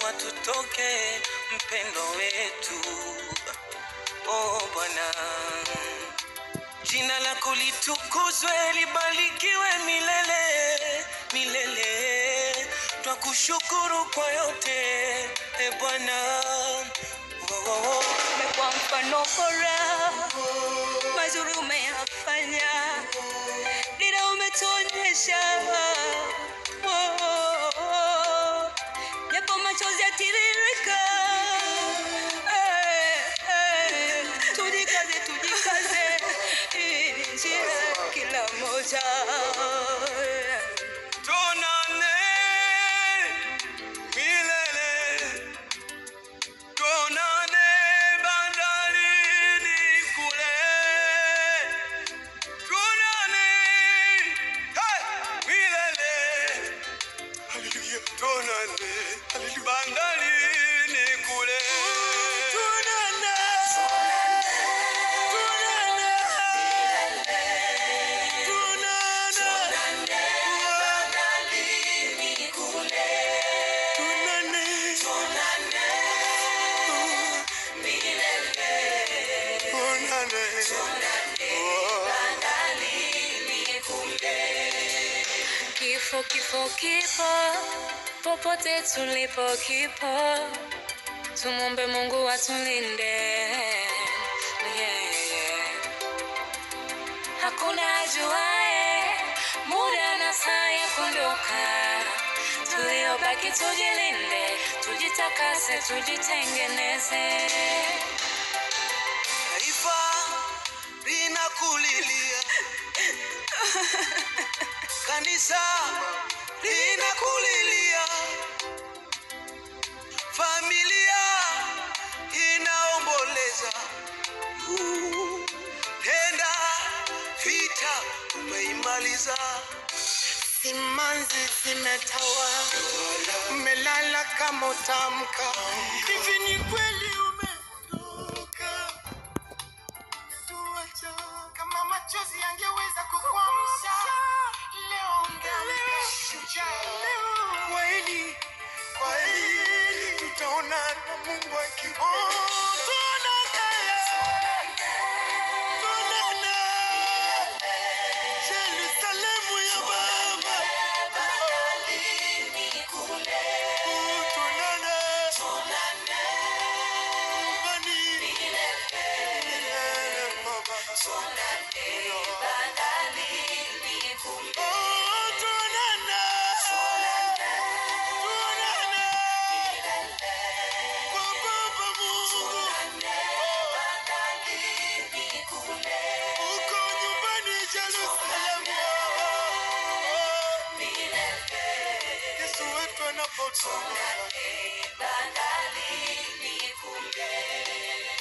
lazima tutoke, mpendo wetu. Oh Bwana, jina lako litukuzwe, libarikiwe milele milele. Twakushukuru kwa yote, e Bwana. Oh, oh, oh. umekuwa mfano bora, mazuri umeyafanya, dira umetuonyesha, Oh, oh, oh. japo machozi yatiririka, Eh, eh. tujikaze, tujikaze, hii ni njia ya kila moja. Tuonane milele, tuonane bandarini kule, tuonane hey, milele, haleluya, tuonane haleluya, bandarini kule, tuonane, tuonane, tuonane. Kifo, kifo, kifo, popote tulipo kipo, tumombe Mungu atulinde. Yeah, yeah. Hakuna ajuae muda na saa ya kuondoka, tuliobaki tujilinde, tujitakase, tujitengeneze. Taifa linakulilia, kanisa linakulilia, familia inaomboleza. Uh, Tenda vita umeimaliza, simanzi zimetawa, umelala kama utamka. Hivi ni kweli umeondoka? tuacha kama machozi yangeweza kukwamsha leo ungeamka shujaa kweli kweli tutaona na mungu akiona Yerusalemu ya Baba, tuonane nyumbani milele Baba. Oh, tuonane. Tuonane. Kwa Baba Mungu. Uko nyumbani Yerusalemu. Yesu wetu anapotoka